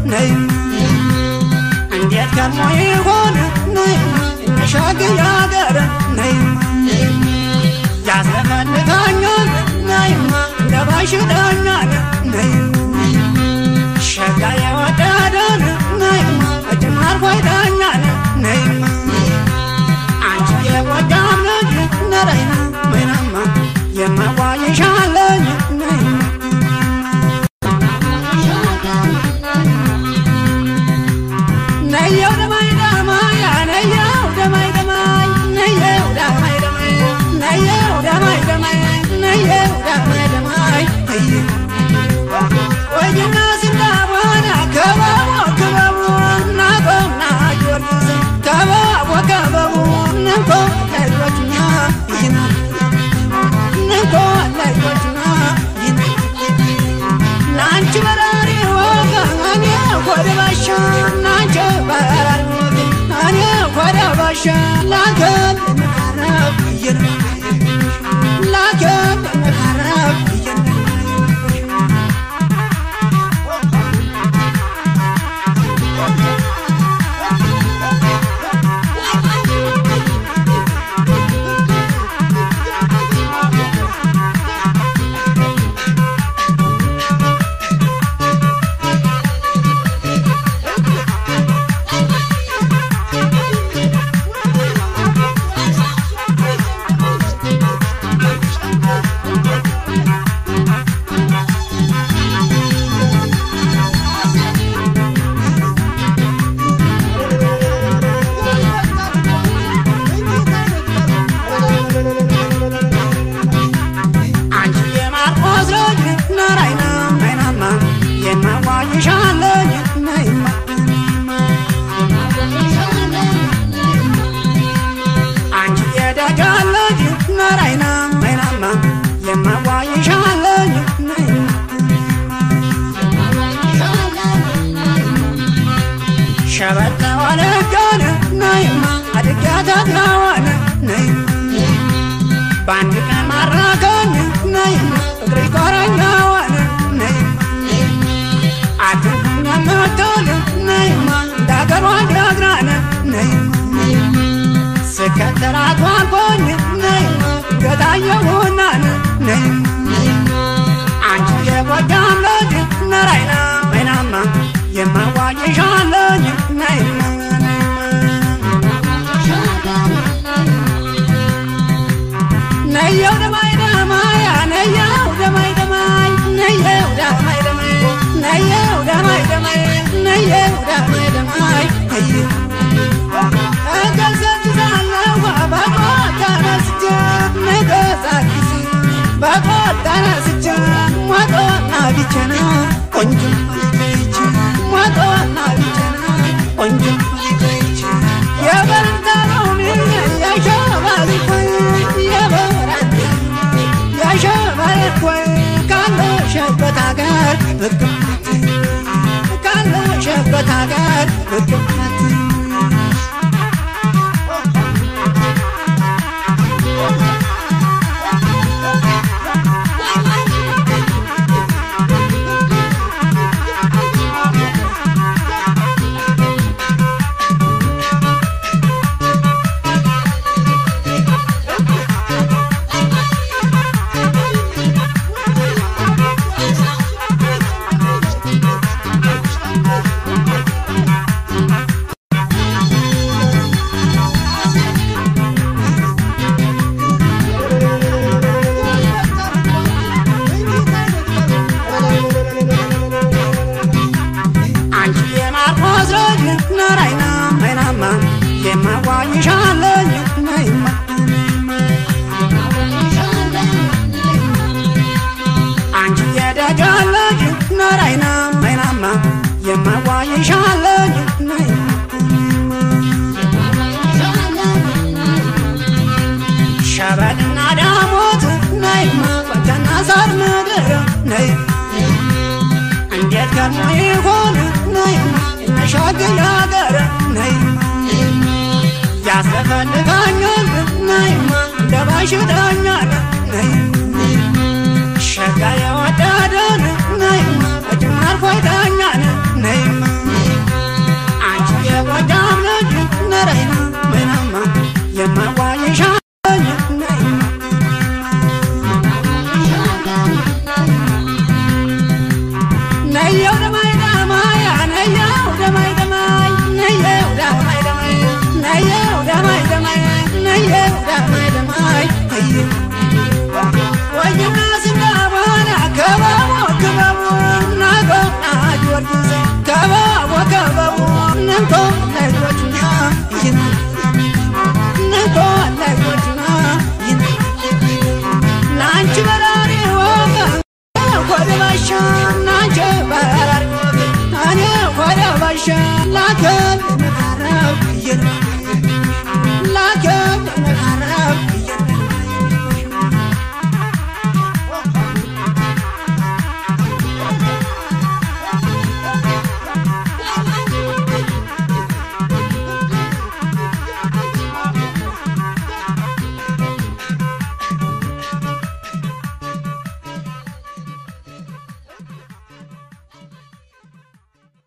ነይማ እንዴት ከሞ ይሆን ነይማ እንሻገር ያገር ነይማ ያስፈልጋኛል ነይማ እንደ ባሽዳኛል ነይማ ሸጋ የወደደን ነይማ እጅም አርፎ ይዳኛል ነይማ አንቺ የጎጃም ልጅ ነረይና ወይናማ የማዋይሻለኝ ነይማ ነየው ደማይ ደማይ ነየው ደማይ ደማይ ነየው ደማይ ደማይ ነየው ደማይ ደማይ ነየው ደማይ ደማይ ወይና ሲንዳባና ከበቦ ከበቦ ናቆና ጊዮርጊስ ከበቦ ከበቦ ነንኮ ለጆችና ይና ነንኮ ለጆችና ይና ናንቺ በራሪ ወጋ እኔ ወደ ባሻ ናንቺ በራሪ ወጋ እኔ ወደ ባሻ ላገል መካረብ እየነ ላገል መካረብ እየነ አንቺ የማርቆስ ልጅ ነራይና አይናማ የማዋይሻለኝ ነይማ አንቺ የደጋ ልጅ ነራይና አይናማ የማዋይሻለኝ ነይማ ሸበጥ ወለጋን ነይማ አድጋታትናዋን ነይማ በአንድ ቀን ማራከኝ ነይማ ፍቅሪ ቆረኛዋን ነይማ አትንኩኝ የምትል ነይማ እንዳገሯ ጀግናን ነይማ ስከተላት ዋልኮኝ ነይማ ገታየሁናን ነይማ አንቺ የጎጃም ልጅ ነራይና ወይናማ የማዋይሻለኝ ነይማ ነየው ደማይ ደማይ ነየው ደማይ ደማይ ነየው ደማይ ደማይ ነየው ደማይ ደማይ ነየው ደማይ ደማይ እገሰግሳለሁ በቆት ተነስቼ ነገሳኪስ በቆት ተነስቼ ሞጦና ቢቸና ቆንጆ ልጅ ሞጦና ቢቸና ቆንጆ ልጅ የበረንታ ሎሚ የሸባሊኮይ የበረንታ የሸባሊኮይ ካለሽበት ሀገር ብቅመት ካለሽበት ሀገር ብቅመት አንቺ የማርቆስ ልጅ ነራይና አይናማ የማዋይሻለኝ ነይማ አንቺ የደጋ ልጅ ነራይና አይናማ የማዋይሻለኝ ነይማ ሸበልና ዳሞት ነይማ ቆንተና ሳር ምድር ነይማ እንዴት ከሞ ይሆን ነይማ እንሻገር ያገር ነይማ ያስፈልጋኛል ነይማ እንደ ባሽዳኛል ነይማ ሸጋ የወደደን ነይማ እጅም አርፎ ይዳኛል ነይማ ይችላል